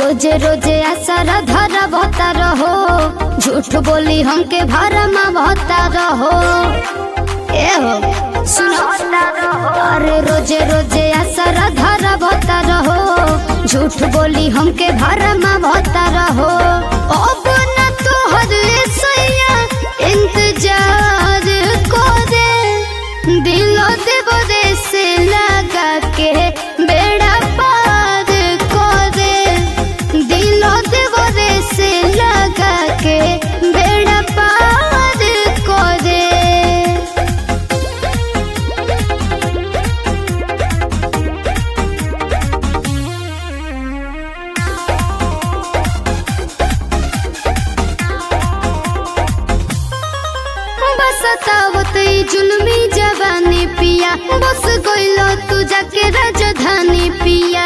रोजे रोजे आसारा धरा भता रहो झूठ बोली हमके भरमा भता रहो ए हो सुनो अरे रोजे रोजे आसारा धरा भता रहो झूठ बोली हमके भरमा भता रहो अब न तोहर सैया इंतजार को दे दिलो देव दे से लगा के बेड़ा पार को दे दिलो देव दे से लगा के बेड़ा पार को दे बस तावत ई जुल्मी जवानी पिया बस गइलो तू जाके राजधानी पिया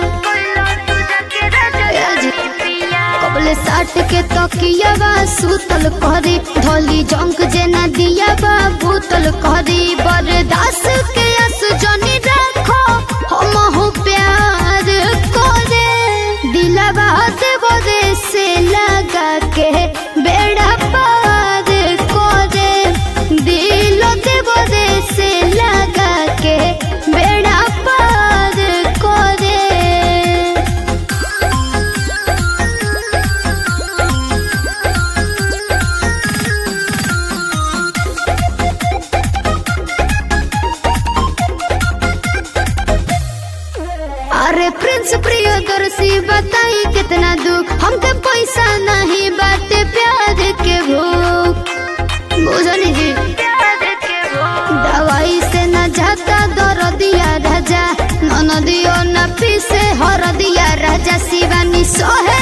कबले साट के तकिया बा सुतल करी धोली जंक जेना दिया बा भूतल करी बरदास के अस जनी रखो हम हो प्यार करे दिलवा देव दे से लगा के बेड़ा पार करे दिल देव दे से लगा के बेड़ा पार करे अरे प्रिंस प्रियदर्शी बताई कितना दुख हमके पैसा नहीं बाटे प्यार के भूख बुझनी जी दवाई से न जाता दर दिया राजा नन दियो न पीसे हर दिया राजा शिवानी सोहे